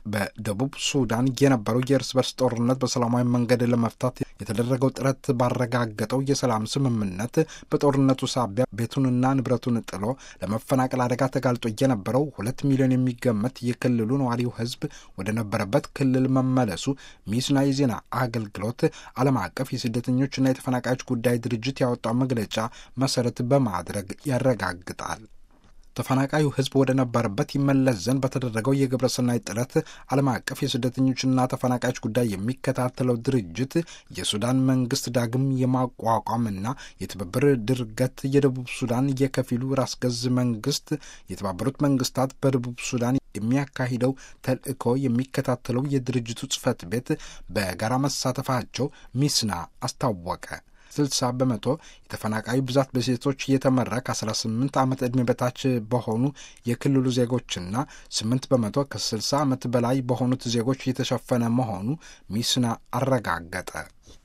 በደቡብ ሱዳን የነበረው የእርስ በርስ ጦርነት በሰላማዊ መንገድ ለመፍታት የተደረገው ጥረት ባረጋገጠው የሰላም ስምምነት በጦርነቱ ሳቢያ ቤቱንና ንብረቱን ጥሎ ለመፈናቀል አደጋ ተጋልጦ የነበረው ሁለት ሚሊዮን የሚገመት የክልሉ ነዋሪው ሕዝብ ወደ ነበረበት ክልል መመለሱ ሚስና የዜና አገልግሎት ዓለም አቀፍ የስደተኞችና የተፈናቃዮች ጉዳይ ድርጅት ያወጣው መግለጫ መሰረት በማድረግ ያረጋግጣል። ተፈናቃዩ ሕዝብ ወደ ነበረበት ይመለስ ዘንድ በተደረገው የግብረ ሰናይ ጥረት ዓለም አቀፍ የስደተኞችና ተፈናቃዮች ጉዳይ የሚከታተለው ድርጅት የሱዳን መንግስት ዳግም የማቋቋምና የትብብር ድርገት የደቡብ ሱዳን የከፊሉ ራስ ገዝ መንግስት የተባበሩት መንግስታት በደቡብ ሱዳን የሚያካሂደው ተልእኮ የሚከታተለው የድርጅቱ ጽህፈት ቤት በጋራ መሳተፋቸው ሚስና አስታወቀ። 60 በመቶ የተፈናቃዩ ብዛት በሴቶች እየተመራ ከ18 ዓመት ዕድሜ በታች በሆኑ የክልሉ ዜጎችና 8 በመቶ ከ60 ዓመት በላይ በሆኑት ዜጎች የተሸፈነ መሆኑ ሚስና አረጋገጠ።